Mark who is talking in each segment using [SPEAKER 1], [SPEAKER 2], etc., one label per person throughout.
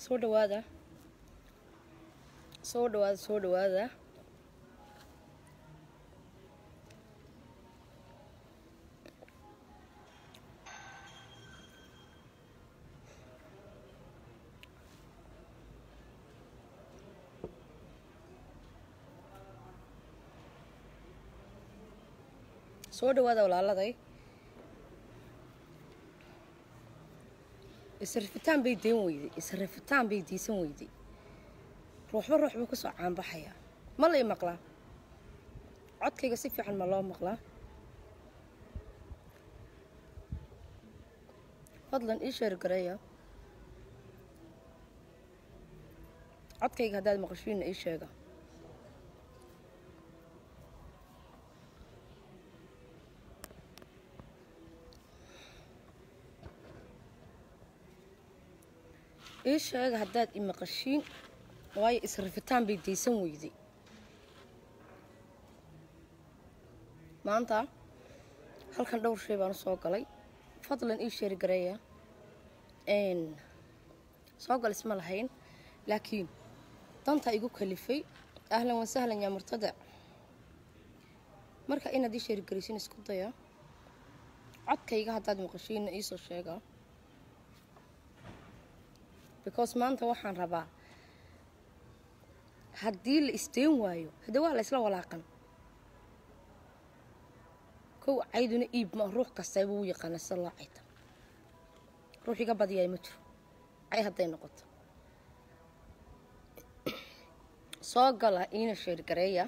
[SPEAKER 1] soo dhawaada soo dhawaada soo dhawaada soo dhawaada walaaladay isrifitaan bay deen weyday isrifitaan bay diisan weyday ruuxba ruux buu kasoo caanbaxayaa ma lay maqlaa codkayga si fiican ma loo maqlaa fadlan ii sheer gareeya codkayga haddaad maqashiina ii sheega ii sheega haddaad i maqashiin waayo isrifitaan bay daysan weyday maanta halkan dhowr shay baan u soo galay fadlan ii sheeri gareeya soo gal isma lahayn laakiin dantaa igu kalifay ahlan wa sahlan yaa murtadac marka inaad ii sheeri garaysin isku daya codkayga haddaad maqashiinna iisoo sheega because maanta waxaan rabaa haddii la isdeen waayo hadde waa la isla walaaqan kow cayduna iib ma ruux kastayba u yaqaana sida loo cayta ruux iga badiyaay ma jiro cay hadday noqoto soo gala iina sheergareeya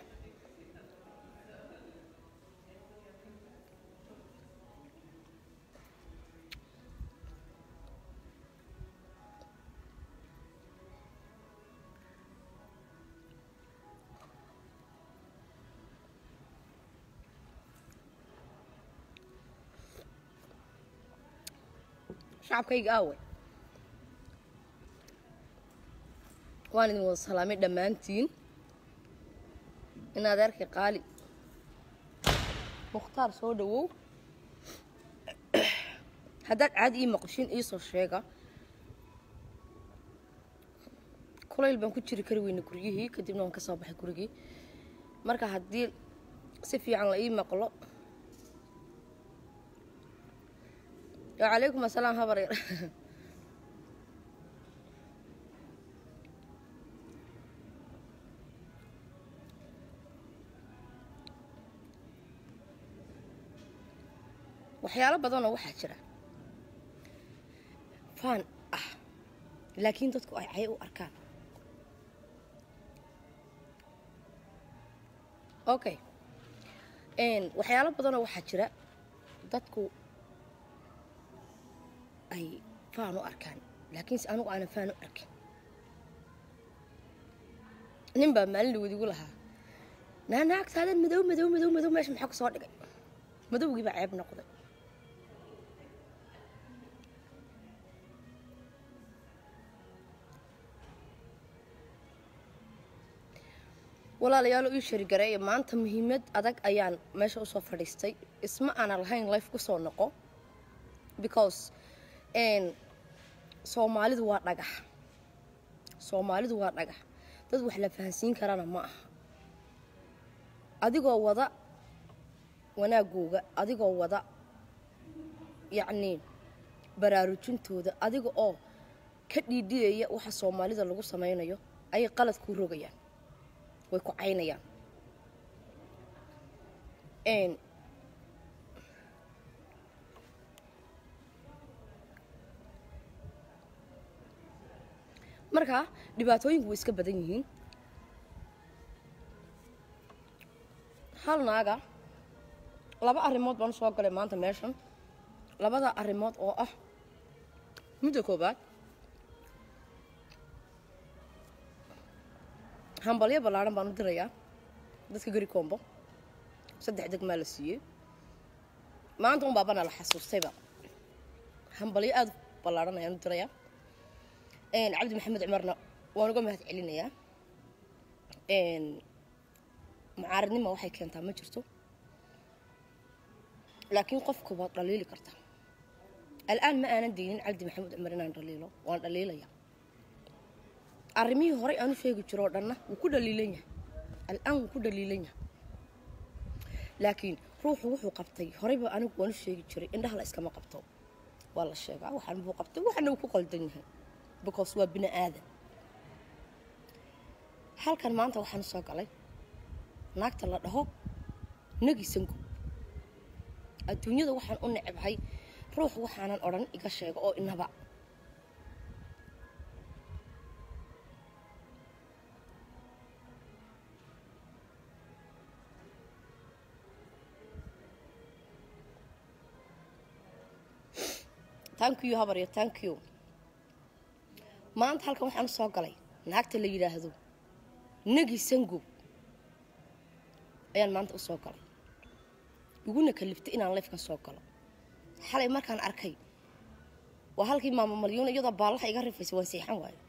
[SPEAKER 1] shacabkayga aawe waan idin wada salaamay dhammaantiin in adeerkay qaali mukhtaar soo dhawow haddaad caadi ii maqashiin iisoo sheega kulayl baan ku jiri kari weyna guryihii kadibna waan ka soo baxay gurigii marka haddii si fiican la ii maqlo wacalaykum asalaam habar yar waxyaalo badanoo waxaa jira faan ah laakiin dadku ay cay u arkaan okay waxyaalo badanoo waxaa jira dadku ay faan u arkaan laakiinse anugu aanan faan u arkin nin baa maalin dhawood igu lahaa naanaagtaadan madow madow madow madow meesha maxaa ku soo dhigay madowgii baa ceeb noqday walaalayaalo ii sharigareeya maanta muhiimad adag ayaan meesha usoo fadhiistay isma aanan lahayn life kusoo noqo because soomaalidu waa dhagax soomaalidu waa dhagax dad wax la fahansiin karana ma aha adigoo wada wanaagooga adigoo wada yacnii baraarujintooda adiga oo ka dhiidhiyaya waxa soomaalida lagu samaynayo ayay qalad kuu rogayaan way ku caynayaan marka dhibaatooyinku way iska badan yihiin hal naaga laba arrimood baan usoo galay maanta meeshan labada arrimood oo ah midda koobaad hambalyo ballaadhan baan u dirayaa dadka geri koombo saddex degmaa la siiyey maanta un baabana la xasuustayba hambalyo aada ballaadhan ayaan u dirayaa cabdi maxamed cumarna waan uga mahad celinayaa mucaaradnima waxay keentaa ma jirto laakiin qofka waad dhaliili kartaa al'aan ma aanan daynin cabdi maxamed cumar inaan dhaliilo waan dhaliilaya arrimihii horey aanu sheegi jiro oo dhanna wuu ku dhaliilan yahay al-aan wuu ku dhaliilan yahay laakiin ruuxu wuxuu qabtay horeyba anigu waanu sheegi jiray indhaha la iskama qabto waa la sheegaa waxaan buu qabtay waxana wuu ku qaldan yahay because waa bini aadan halkan maanta waxaan soo galay naagta la dhaho nagisangu adduunyada waxaan u necbahay ruux waxaanan odhan iga sheego oo inaba thank you habaryo thank you maanta halkan waxaan soo galay naagta la yidhaahdo nagi sangow ayaan maanta u soo galay iguna kaliftay inaan leefkan soo galo xalay markaan arkay waa halkii maamo malyuuna iyadoo baallaha iga rifaysa waan seexan waayo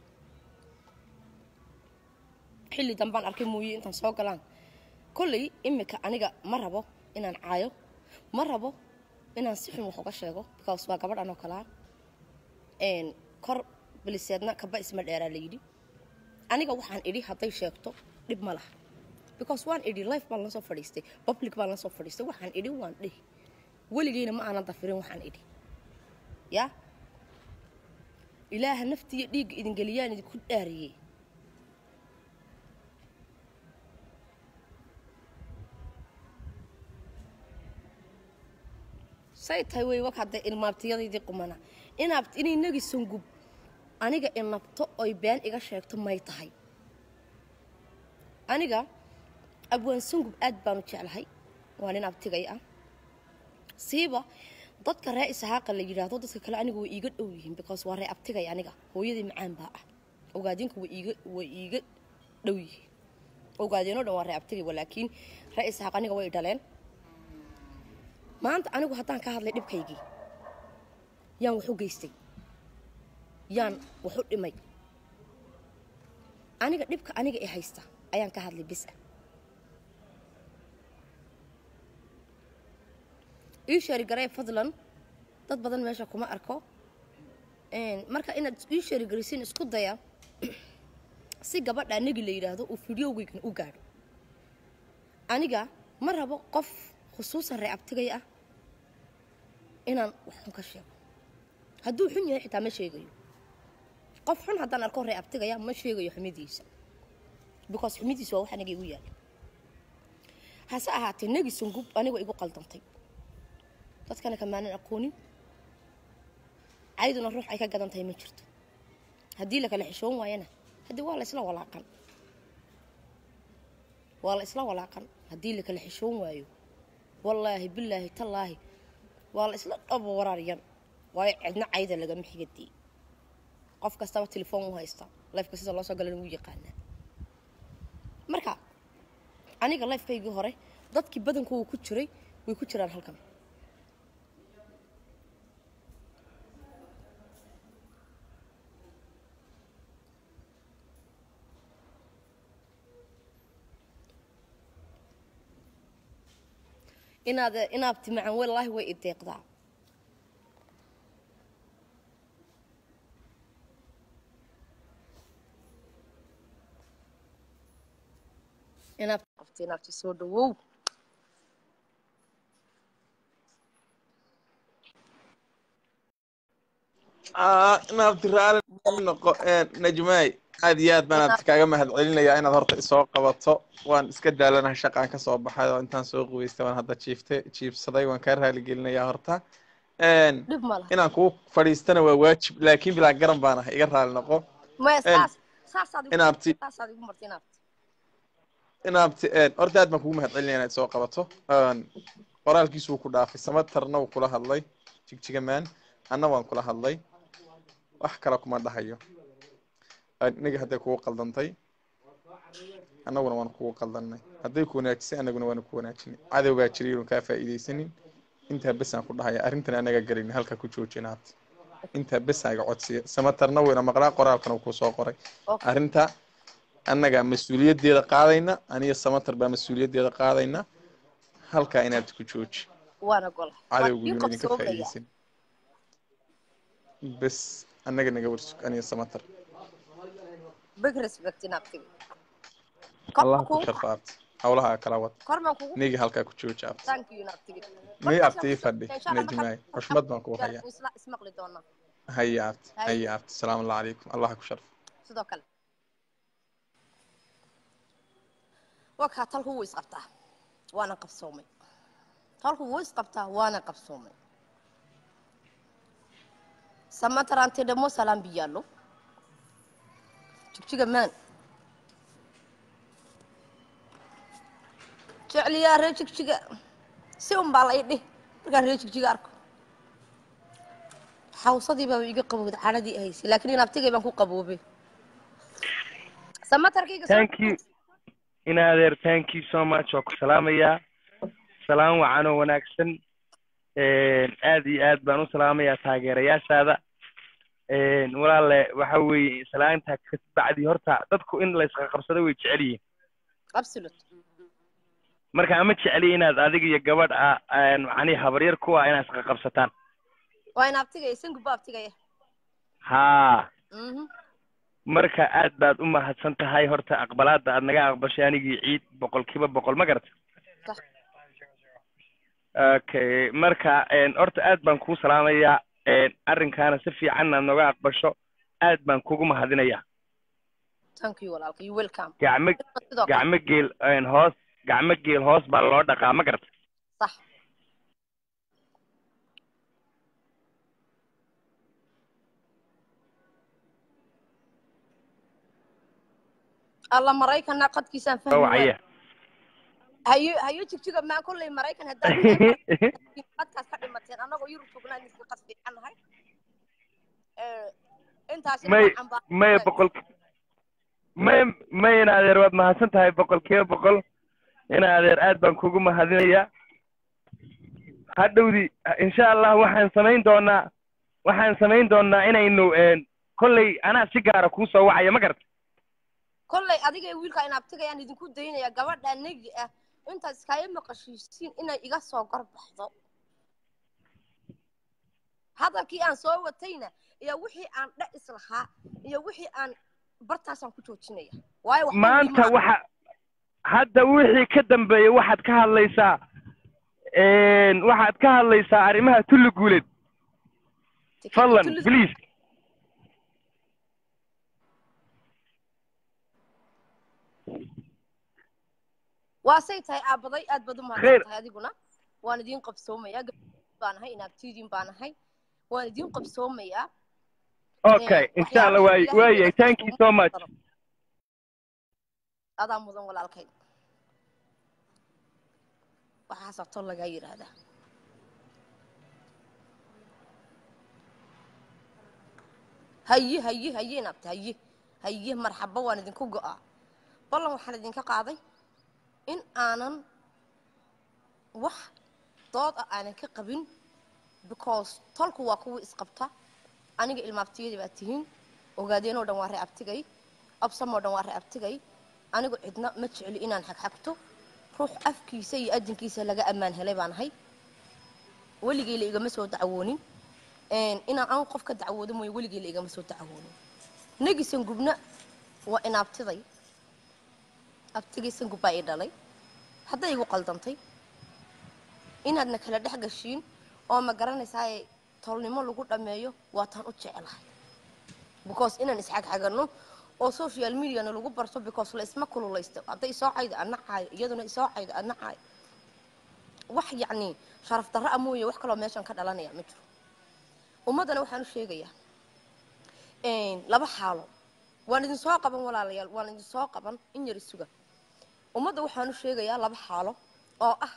[SPEAKER 1] xilli dambaan arkay mooye intaan soo galaan kolley imika aniga ma rabo inaan caayo ma rabo inaan si xun wax uga sheego because waa gabadhan oo kalaa kor biliseedna kaba isma dheeraa la yidhi aniga waxaan idhi hadday sheegto dhib ma laha because waan idhi life baan la soo fadhiistay public baan la soo fadhiistay waxaan idhi waan dhihi weligeyna ma aanan dafirin waxaan idhi yaa ilaaha naftiiyo dhiigga idingeliyaan idinku dhaariyey say tahay wey wak hadda ilmaabtiyadaydii qumana inaab inay nagi sangub aniga inabto oy been iga sheegto may tahay aniga abwaan sangub aad baanu jeclahay waa nin abtigay ah siiba dadka ree ishaaqa la yidhaahdo dadka kale aniga way iiga dhow yihiin because waa ree abtigay aniga hooyadii macaan baa ah ogaadinka way iiga way iiga dhow yihiin ogaadeenoo dhan waa ree abtigay walaakiin ree ishaaq aniga way dhaleen maanta anigu haddaan ka hadlay dhibkaygii yaan wax u geystay yaan wax u dhimay aniga dhibka aniga i haysta ayaan ka hadlay bis ah ii sheeri garee fadlan dad badan meesha kuma arko marka inaad ii sheeri garaysiin isku daya si gabadha nagi la yidhaahdo uu fideogeygan u gaadho aniga ma rabo qof khusuusan ree abtigay ah inaan wax xun ka sheego hadduu xun yahay xitaa ma sheegayo qof xun haddaan arko ree abtigaya ma sheegayo xumidiisa because xumidiisa waa wax aniga igu yaala hase ahaatee negi sungub aniga igu qaldantay dadkana kamaanan aqoonin cayduna ruux ay ka gadan tahay ma jirto haddii la kala xishoon waayana haddii waa la isla walaaqan waa la isla walaaqan haddii la kala xishoon waayo wallaahi bilaahi tallaahi waa la isla dhabo waraaryan waayo cidna cayda lagama xigadii qof kastaba telefoon u haysta lifeka sida loo soo galan wuu yaqaanaa marka aniga lifekaygii hore dadkii badankooga ku jiray way ku jiraan halkan inaad inaabti macan wallaahi way ideeqdaa inaabti qabti inaabti soo dhawow
[SPEAKER 2] inaabti raali noqo najmaay aad iyo aad baan aad kaaga mahad celinayaa inaad horta isoo qabato waan iska daalanahay shaqaan ka soo baxay oo intaan soo qubaystay waan hadda jiiftay jiibsaday waan kaa raali gelinayaa horta
[SPEAKER 1] dhib ma laha
[SPEAKER 2] inaan kuu fadhiistana waa waajib laakiin bilaa garan baan ahay iga raali noqo
[SPEAKER 1] maya saas saasaad igu
[SPEAKER 2] inaabti
[SPEAKER 1] saasaad igu martay inaabti
[SPEAKER 2] inaabti horta aad baan kugu mahad celinaya inaad soo qabato qoraalkiisu wuu ku dhaafay samatarna wuu kula hadlay jigjigamaan anna waan kula hadlay wax kale kuma dhahayo iniga hadday kugu qaldantay annaguna waan kugu qaldanay hadday ku wanaajisay annaguna waanu ku wanaajinay cadowgaa jiray inuu kaa faa'iidaysanin intaa besaan ku dhahaya arrintan anaga gelin halka ku joojina habta intaa besaan iga codsiya samatarna weyna maqlaa qoraalkana uu kusoo qoray
[SPEAKER 1] Okay.
[SPEAKER 2] arrinta annaga mas-uuliyaddeeda qaadayna aniyo samatar baa mas-uuliyaddeeda qaadayna halkaa inaad ku jooji
[SPEAKER 1] waana gola
[SPEAKER 2] cadowgu
[SPEAKER 1] ii
[SPEAKER 2] yuuna idinka
[SPEAKER 1] qabsoomaya
[SPEAKER 2] faa'iidaysan bes annaga naga warsug aniyo samatar
[SPEAKER 1] big respect in abtiga
[SPEAKER 2] allah ku sharfo abti howlaha kala wad
[SPEAKER 1] kormaan kugu
[SPEAKER 2] nigi halkaa ku jooji abti
[SPEAKER 1] thank you in abtiga
[SPEAKER 2] mii abti ii fadhi najmaay xushmad baan kuu hayaa
[SPEAKER 1] isla ismaqli doonaa
[SPEAKER 2] haya abti
[SPEAKER 1] Hay.
[SPEAKER 2] haya abti salaamu allah calaykum allah ku sharfo
[SPEAKER 1] sidoo kale wakaa talku wuu isqabtaa waana qabsoomay talku wuu isqabtaa waana qabsoomay samatarante ደግሞ ሰላም ብያለሁ jigjiga maan jecliyaa ree jigjiga si un baa la ii dhih markaan ree jigjiga arko xawsadii baa iga qabowda cadhadii ahaysay laakiin in abtigay baan ku qaboobay samatarkayga soo-
[SPEAKER 3] thank you in adeer thank you so much waa ku salaamayaa salaam wacan oo wanaagsan aad iyo aad baan u salaamayaa taageerayaashaada walaale waxa weeye salaanta ka bacdi horta dadku in la isqaqabsado way jecel yihiin
[SPEAKER 1] absolute
[SPEAKER 3] marka ama jecli inaad adiga iyo gabadh ah macnihi habaryar kuwa inaad isqaqabsataan
[SPEAKER 1] waa in abtigaya sanguba abtigaya
[SPEAKER 3] haa
[SPEAKER 1] mhm
[SPEAKER 3] marka aad baad u mahadsan tahay horta aqbalaada aad naga aqbashay anigii ciid boqolkiiba boqol ma garata
[SPEAKER 1] Sax.
[SPEAKER 3] okay marka horta aad baan kuu salaamayaa arrinkaana si fiican aad nooga aqbasho aad baan kugu mahadinayaa
[SPEAKER 1] thank you walaalka you welcome
[SPEAKER 3] gacmo
[SPEAKER 1] sidoo kale
[SPEAKER 3] gacmo geel hoos gacmo geel hoos baa loo dhaqaa ma garata
[SPEAKER 1] sax alla maraykana qadkiisaan fahmi waay
[SPEAKER 3] wacaya
[SPEAKER 1] hayo hayo jigjiga maan kolley maraykan haddaad qadkaas ka dhimateen annagoo yurub joognaa idinku qad fiican nahay intaasi
[SPEAKER 3] may may boqol may may in adeer waad mahadsan tahay boqolkiiba boqol in adeer aad baan kugu mahadinayaa hadhowdi insha allah waxaan samayn doonaa waxaan samayn doonaa inaynu kolley anaa si gaara kuu soo wacaya ma garata
[SPEAKER 1] kolley adiga iyo wiilka in abtigayaan idinku daynaya gabadha negi ah intaad iskaaga maqashiisiin inay iga soo gorbaxdo hadalkii aan soo watayna iyo wixii aan dhe islahaa iyo wixii aan bartaasaan ku joojinaya waayo waxba
[SPEAKER 3] maanta
[SPEAKER 1] wiima-
[SPEAKER 3] waxa hadda wixii ka dambeeya waxaad ka hadlaysaa waxaad ka hadlaysaa arrimaha tulli guuleed fadlan
[SPEAKER 1] Tullis-
[SPEAKER 3] please
[SPEAKER 1] waasay tahay aabaday aad baad u
[SPEAKER 3] Khayr.
[SPEAKER 1] mahadsan tahay adiguna waan idiin qabsoomayaa gabadh baan ahay inaabtiidiin baan ahay waan idiin qabsoomayaa
[SPEAKER 3] okay insha allah waay waayay thank you so much
[SPEAKER 1] adaa mudan walaalkay waxaasaa tol lagaa yidhaahdaa haye haye haye inaabta haye haye marxaba waan idinku go'aa ballan waxaan idinka qaaday in aanan wax dood ah aanan ka qabin because tolku waa kuwa isqabta aniga ilmaabtiyadii baa tihiin ogaadeenoo dhan waa ree abtigay absamoo dhan waa ree abtigay anigu cidna ma jecli inaan xagxagto ruux afkiisa iyo adinkiisa laga ammaan helay baan ahay weligay la igama soo dacwoonin inaan aan qof ka dacwoodo mooye weligay la igama soo dacwoonin negisan gubna waa inaabtiday abtigaysan gubbaa ii dhalay hadday igu qaldantay inaadna kala dhex gashiin oo ma garanaysaa tolnimo lagu dhammeeyo waa taan u jecelahay because inaan isxagxagano oo social mediana lagu barto because la isma kululaysto hadday isoo caydo adna caayo iyaduna isoo caydo adna caayo wax yacni sharaf darra a mooye wax kaloo meeshan ka dhalanaya ma jiro ummaddana waxaan u sheegayaa laba xaalo waan idin soo qaban walaalayaal waan idin soo qaban in yar isuga ummadda waxaan u sheegayaa laba xaalo oo ah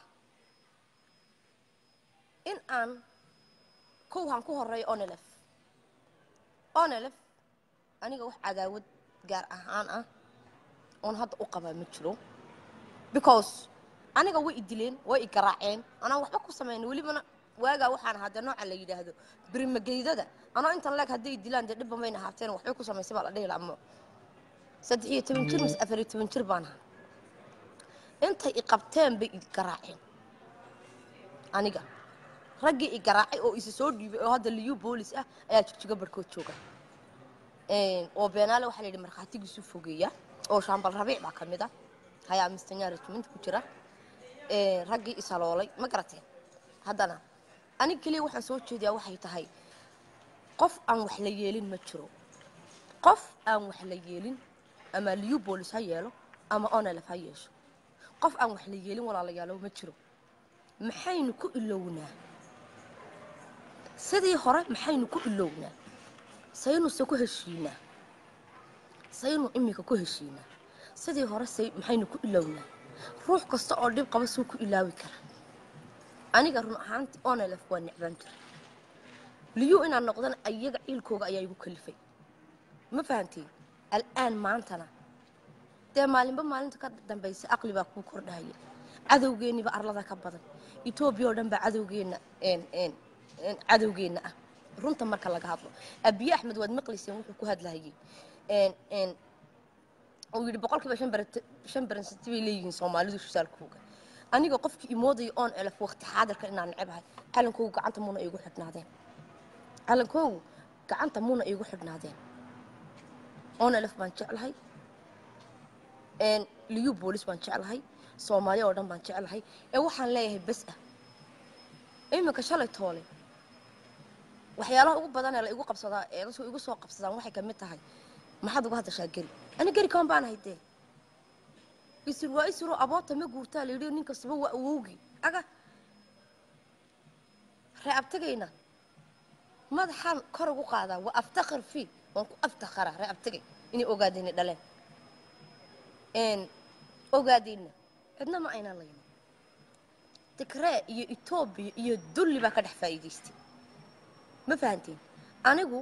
[SPEAKER 1] in aan kowhan ku horeeyo onelef onelef aniga wax cadaawad gaar ahaan ah oon hadda u qabaa ma jiro because aniga way i dileen way i garaaceen anaan waxba ku samayn welibana waagaa waxaan ahaa dee nooca la yidhaahdo birimageydada anoo intan leeg hadday dilaan dee dhibban bayna haafteen waxbay ku samaysay baa la dhihi laamo saddex iyo toban jir mise afar iyo toban jir baan ahaa intay i qabteen bay i garaaceen aniga raggii i garaacay oo isi soo dhiibay oo hadda liyu boolis ah ayaa jigjiga barhkood jooga oo beenaale waxaa la yidhi markhaatigiisu fogeeya oo shaambal rabiic baa ka mid ah hayaa mistanya regiment ku jira raggii isaloolay ma garateen haddana aniga keliya waxaan soo jeediyaa waxay tahay qof aan wax la yeelin ma jiro qof aan wax la yeelin ama liyu boolis ha yeelo ama onelef ha yeesho qof aan wax la yeelin walaalayaalo ma jiro maxaynu ku ilownaa sidii hore maxaynu ku ilownaa saynuse ku heshiinaa saynu iminka ku heshiinaa sidii hore say maxaynu ku ilownaa ruux kasta oo dhib qaba suu ku ilaawi karaa aniga run ahaantii onelef waa necbaan jira liyu inaan noqdana ayaga ciilkooga ayaa igu kalifay ma fahantiin al'aan maantana dee maalinba maalinta ka dambaysa aqli baa kuu kordhahaya cadowgeenniba arlada ka badan etoobiya oo dhan baa cadowgeenna cadowgeenna ah runta marka laga hadlo abiye axmed waad maqlayseen wuxuu ku hadlahayay uu yidhi boqolkiiba shan baransati bay leeyihiin soomaalidu shusaalkooga aniga qofkii imoodaya oon elef waqti xaadirka inaan necabahay calankoogu gacanta muuna iigu xidhnaadeen calankoogu gacanta muuna iigu xidhnaadeen oon elef baan jeclahay liyu boolis baan jeclahay soomaaliya oo dhan baan jeclahay ee waxaan leeyahay bes ah iminka shalay toole waxyaalaha ugu badan ee la igu qabsadaa ee dadku igu soo qabsadaan waxay ka mid tahay maxaad uga hadashaa geri ani geri kaan baan ahay dee isir waa isiroo aboota ma guurtaa la yidhi nin kastaba waa awowgii aga ree abtagayna madaxaan kor ugu qaadaa waa aftakar fii waan ku aftakharaa ree abtagay inay ogaadayna dhaleen ogaadayna cidna ma aynaan laynin tigree iyo etoobiya iyo dulli baa ka dhex faa'iidaystay ma fahantiin anigu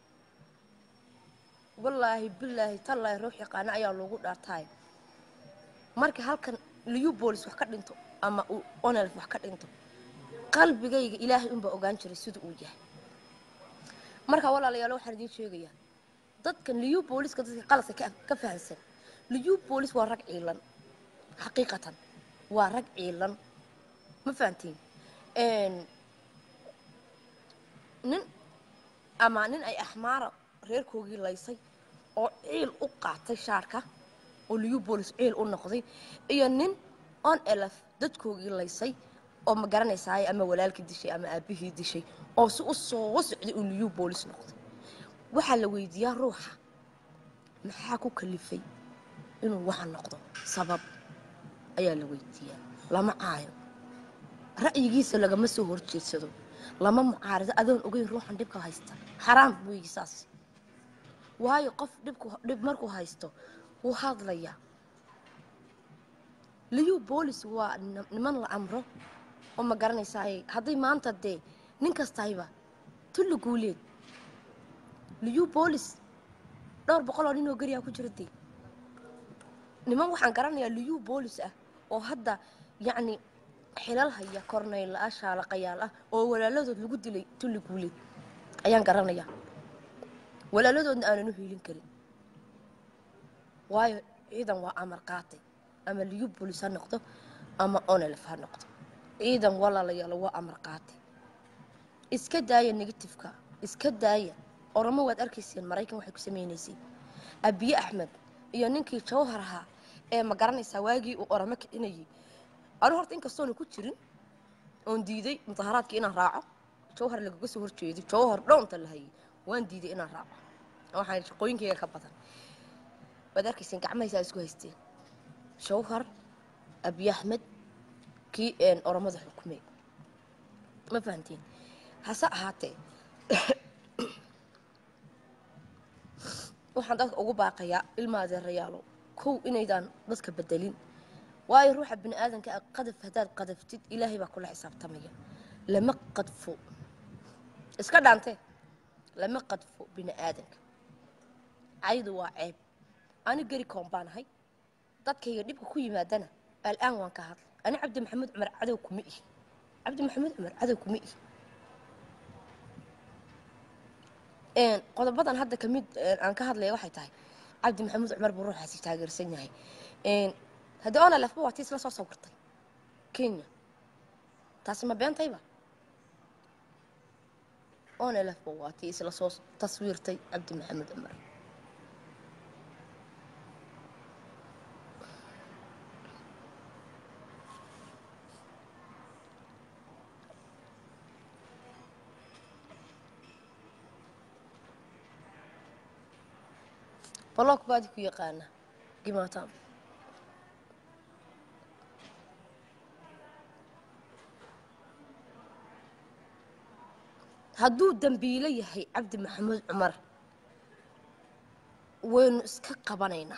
[SPEAKER 1] wallaahi bilaahi tallaahi ruux yaqaana ayaa loogu dhaartaay marka halkan liyu boolis wax ka dhinto ama uu onelf wax ka dhinto qalbigayga ilaahay unbaa ogaan jiray sida uu yahay marka walaalayaalo waxaan idiin sheegayaa dadkan liyu booliska dadka qaladka ka fahansan liyu boolis waa rag ciilan xaqiiqatan waa rag ciilan ma fahantiin nin ama nin ay axmaara reerkoogii laysay oo ciil u qaatay shaarka oo liyu boolis ciil u noqday iyo nin on elef dadkoogii laysay oo ma garanaysaay ama walaalkii dishay ama aabihii dishay oo si u soo socday uu liyu boolis noqday waxaa la weydiiyaa ruuxa maxaa ku kalifay inuu waxa noqdo sabab ayaa la weydiiyaa lama caayo ra'yigiisa lagama soo horjeedsado lama mucaarido adoon ogeyn ruuxan dhibka haysta xaraam weeyi saas waayo qof dhibku dhib markuu haysto wuu hadlayaa liyu boolis waa niman la amro oo ma garanaysaay hadday maanta dee nin kastayba tulli guuleed liyu boolis dhowr boqol oo nin oo geriyaa ku jira dee niman waxaan garanayaa liyu boolis ah oo hadda yacni xilal haya kornayl ah shaalaqayaal ah oo walaaladood lagu dilay tulli guuleed ayaan garanayaa walaaladoodna aanan u hiilin karin waayo ciidan waa amar qaatay ama liyu boolis ha noqdo ama onelef ha noqdo ciidan walaalayaalo waa amar qaatay iska daaya negatifeka iska daaya oramo waad arkayseen maraykan waxay ku samaynaysay abiye axmed iyo ninkii jawhar ahaa ee ma garanaysaa waagii uu oramo kicinayay anu horta inkastoona ku jirin oon diiday mudaharaadkii inaan raaco jawhar lagaga soo horjeeday jawhar dhownta la hayay waan diiday inaan raaco waxaan shaqooyinkayga ka badan waad arkayseen gacmahaysaa isku haysteen jawhar abiye axmed kii oromada xukumey ma fahantiin hase ahaatee waxaan dadka ugu baaqayaa ilma adeerayaalo kow inaydaan dadka bedelin waayo ruuxa bini aadanka ah qadaf haddaad qadaftid ilaahay baa kula xisaabtamaya lama qadfo iska dhaantee lama qadfo bini aadanka caydu waa ceeb ani geri koon baan ahay dadkayga dhibka ku yimaadana al'aan waan ka hadlay ani cabdi maxamed cumar cadow kuma ihi cabdi maxamed cumar cadow kuma ihi qodobadan hadda kamid aan ka hadlaya waxay tahay cabdi maxamuud cumar buu ruuxaasi taageersan yahay haddii onalefba waa tii isla soo sawirtay kenya taasi ma beentayba onalefba waa tii isla soo taswiirtay cabdi maxamuud cumar baloog baadi ku yaqaana gimaataan hadduu dambiilo yahay cabdi maxamuud cumar waynu iska qabanaynaa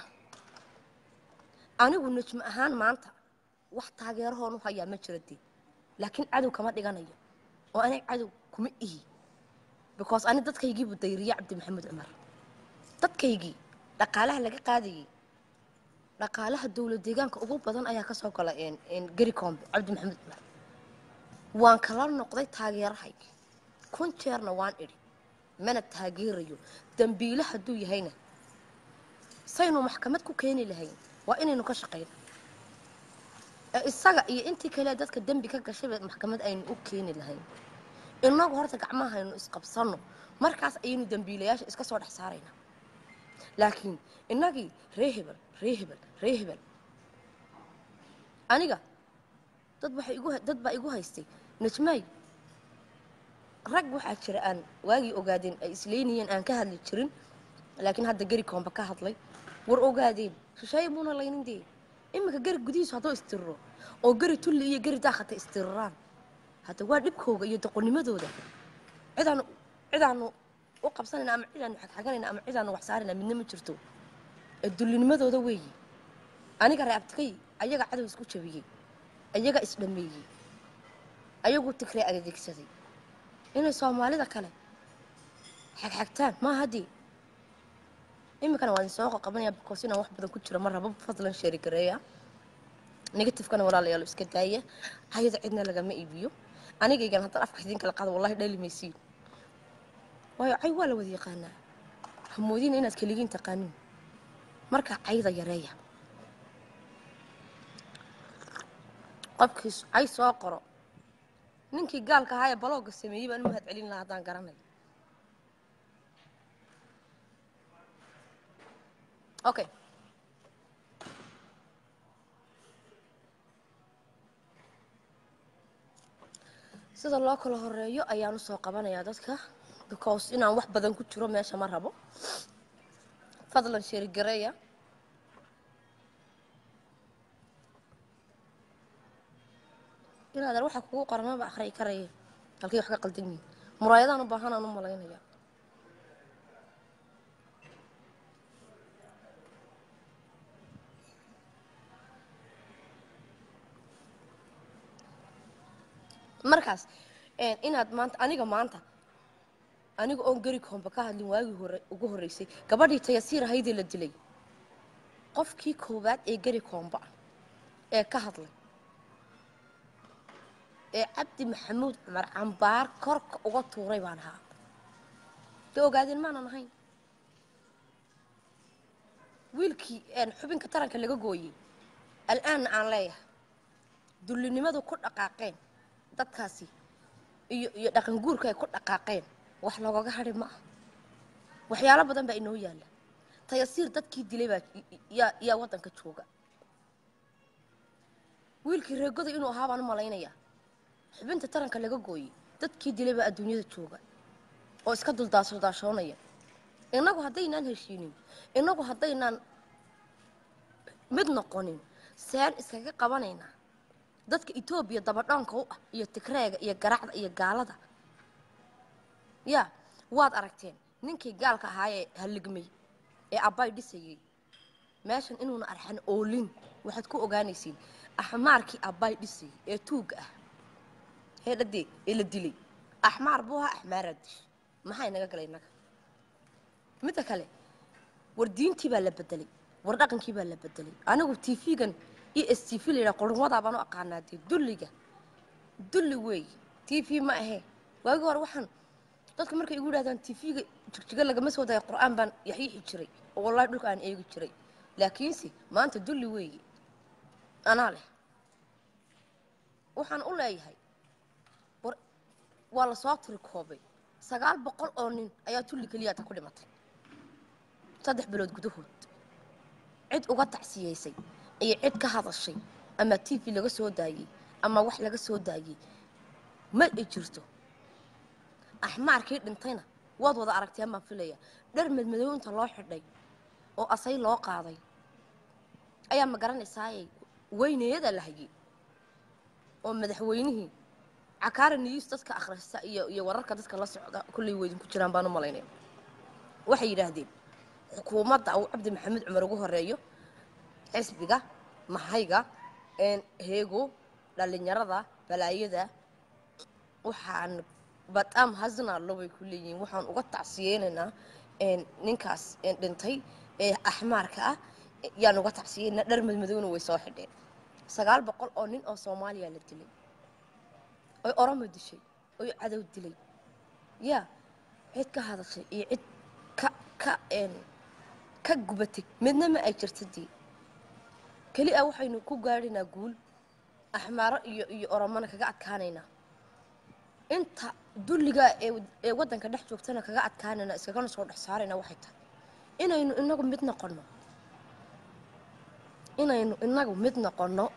[SPEAKER 1] anigu najmo ahaan maanta wax taageerahoon u hayaa ma jira dee laakiin cadow kama dhiganayo oo aniga cadow kuma ihi because ani dadkaygiibu dayriye cabdi maxamuud cumar dadkaygii dhaqaalaha laga qaadayay dhaqaalaha dowlad deegaanka ugu badan ayaa kasoo gala geri combe cabdi maxamuud cumar waan kala noqday taageerahaygii kun jeerna waan idhi mana taageerayo dambiile hadduu yahayna saynu maxkamad ku keeni lahayn waa inaynu ka shaqayna ee isaga iyo intii kale dadka dembi ka gashayba maxkamad aynu u keeni lahayn inagu horta gacmaha aynu isqabsanno markaas ayaynu dembiilayaasha iska soo dhex saaraynaa laakiin innagii ree hebel ree hebel ree hebel aniga dad waxay igu dad baa igu haystay najmaay rag waxaa jira aan waagii ogaadeen ay isleynayeen aan ka hadli jirin laakiin hadda geri koomba ka hadlay war ogaadeen shisheeye muuna laynin dee iminka geri gudihiisu hadduu istiriro oo geri tulli iyo geri daakhata istiriraan hadda waa dhibkooga iyo doqonnimadooda cidaanu cidaanu u qabsanayna ama cidaanu xagxaganayna ama cidaanu wax saarayna midna ma jirto ee dullinimadooda weeyi aniga reabtikay ayaga cadow isku jabiyey ayaga isdhameeyey ayaguu tigree adeegsaday inay soomaalida kale xagxagtaan ma haddii iminkana waan soo qabanaya because inaan wax badan ku jiro ma rabo fadlan sheeri gareeya negatifekana walaalayaal iska daaya hayada cidna lagama iibiyo anigaygan haddaan afka idin kala qaado wallahi dhali maysiin waayo cay waa la wada yaqaanaa hamoodiina inaad keligiin taqaanin marka cayda yareeya qofkiis cay soo qoro ninkii gaalka ahaa ee balooga sameeyey baan u mahad celin lahaa haddaan garanay okay sida loo kala horeeyo ayaan usoo qabanayaa dadka because inaan wax badan ku jiro meesha ma rabo fadlan sheerigareeya inaadan waxa kugu qoran maba akhriyi karaya halkay wax ka qaldan yihiin muraayadaan u baahanaan u malaynaya markaas inaad maanta aniga maanta aniga oon geri koomba ka hadlin waagii hore ugu horreysay gabadhii tayasiir ahaydee la dilay qofkii koowaad ee geri koomba ah ee ka hadlay ee cabdi maxamuud cumar cambaar korka uga tuuray baan ahaa dee ogaadeen maanan ahayn wiilkii xubinka taranka laga gooyey al-aanna aan leeyahay dullinimadu ku dhaqaaqeen dadkaasi iyo iyo dhaqan guurka ay ku dhaqaaqeen wax loogaga hadhi ma ah waxyaalo badan baa inoo yaalla tayasiir dadkii dilay baa yaa yaa waddanka jooga wiilkii reegoda inuu ahaa baan u malaynayaa xubinta taranka laga gooyey dadkii dilay baa adduunyada jooga oo iska duldaashodaashoonaya innagu haddaynaan heshiinin innagu haddaynaan mid noqonin seen iskaga qabanaynaa dadka etoobiya dabadhoonka u ah iyo tigreega iyo garacda iyo gaalada yaa waad aragteen ninkii gaalka ahaayee halligmay ee abbay dhisayay meeshan inuuna arxan oolin waxaad ku ogaanaysiin axmaarkii abbay dhisayay ee tuugga ah heedhadee ee la dilay axmaar buu ahaa axmaaraad dish maxaa inaga galay innaga midda kale war diintii baa la bedelay war dhaqankii baa la bedelay anigu tv-gan e s t v la yidhaha qurunwadaa baan u aqaanaa dee dulliga dulli weey t v ma ahee waagi hore waxaan dadka markay igu yidhahdaan t v-ga jigjiga lagama soo daya qur-aan baan yaxyiixi jiray oo wallahi dhulka aan eegi jiray laakiinse maanta dulli weeye anaa leh waxaan u leeyahay war waa lasoo tiri koobay sagaal boqol oo nin ayaa tulli keliyaata ku dhimatay saddex bilood gudahood cid uga tacsiyaysay iyo cid ka hadashay ama t v laga soo daayey ama wax laga soo daayey ma i jirto axmaarkii dhintayna waad wada aragteen baan filaya dhar madmadow inta loo xidhay oo asay loo qaaday ayaa ma garanaysaaye weyneyada la hayay oo madaxweynihii cakaara news dadka akhrista iyo iyo wararka dadka la socda kullay weydin ku jiraan baan u malaynaya waxay yidhaahdeen xukuumadda uu cabdi maxamed cumar ugu horeeyo xisbiga mahayga een heego dhallinyarada balaayada waxaan badam hasnaallo bay ku leeyihiin waxaan uga tacsiyeynaynaa een ninkaas een dhintay ee axmaarka ah yaan uga tacsiyeynaa dhar madmadowna way soo xidheen sagaal boqol oo nin oo soomaaliya la dilay oy oromo dishay oy cadow dilay yaa cid ka hadashay iyo cid ka ka een ka gubatay midna ma ay jirta dii keli a waxaynu ku gaadhaynaa guul axmaaro iyo iyo oromona kaga adkaanaynaa inta dulligaa ee ee waddanka dhex joogtana kaga adkaanayna iskagana soo dhex saarayna waxay tahay inaynu inagu mid noqonno inaynu inagu mid noqonno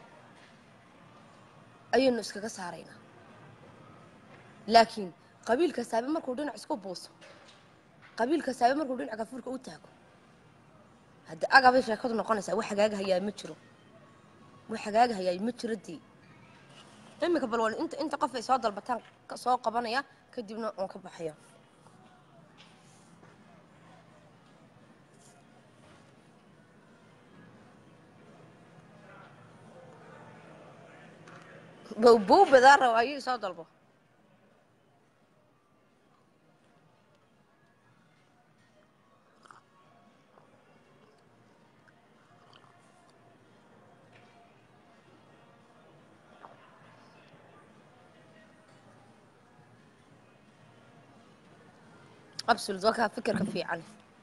[SPEAKER 1] ayaynu iskaga saaraynaa laakiin qabiil kastaabe markuu dhinac isku buuso qabiil kastaabe markuu dhinac gafuurka u taago hadda agabay sheekadu noqonaysaa wax hagaaga hayaa ma jiro wax hagaaga hayaa ma jiro dii iminka bal waan inta inta qof ay soo dalbataan ka- soo qabanaya kadibna waan ka baxaya bowbow badaa raba ayuu soo dalbo absolut waa kaa fikirka fiican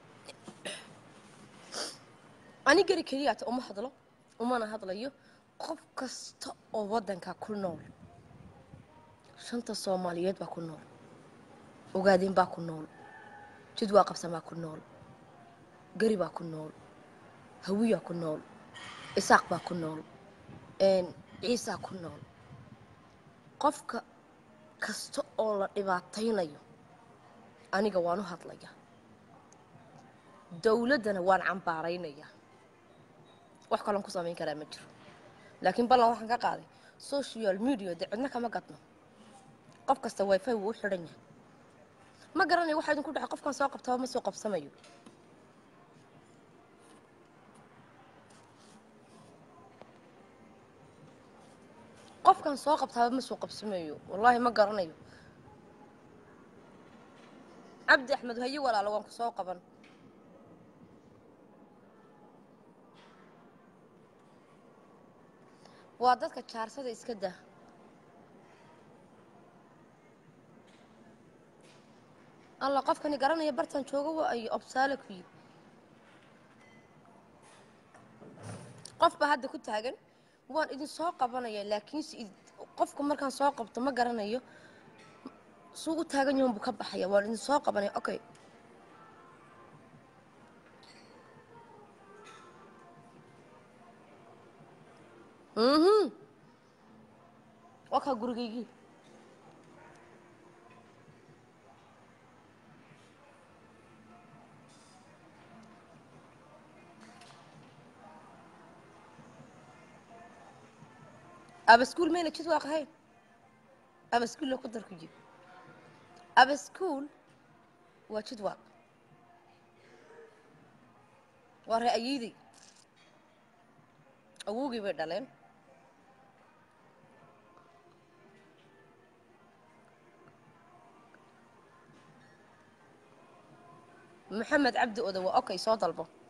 [SPEAKER 1] ani gari keliyaata uma hadlo umana hadlayo qof kasta oo waddanka ku nool shanta soomaaliyeed baa ku nool ogaadeen baa ku nool jidwaa qabsamaa ku nool gari baa ku nool hawiyaa ku nool isaaq baa ku nool een, ciisaa ku nool qofka kasta oo la dhibaataynayo aniga waan u hadlaya dowladdana waan cambaaraynayaa wax kaloon ku samayn karaa ma jiro laakiin ballan waxaan ka qaaday social media dee cidna kama gadno qof kasta wifi wuu u xidhan yahay ma garanayo waxaa idinku dhacay qofkan soo qabtaba ma soo qabsamayo qofkan soo qabtaaba ma soo qabsamayo wallaahi ma garanayo cabdi axmed haye walaalo waan ku soo qaban waa dadka jaarsada iska dah alla qofkani garanaya bartan jooga waa ay obsaale ku yid qof baa hadda ku taagan waan idin soo qabanaya laakiinse id- qofka markaan soo qabto ma garanayo suu u taagan yahan buu ka baxaya waan idin soo qabanaya okay mhm waa kaa gurigaygii abaskuul mayna jid waaq ahayn abaskuulla ku dar ku jib abaskuul waa jid waaq waa ree ayeydey awowgii bay dhaleen maxamed cabdi oda waa okay soo dalbo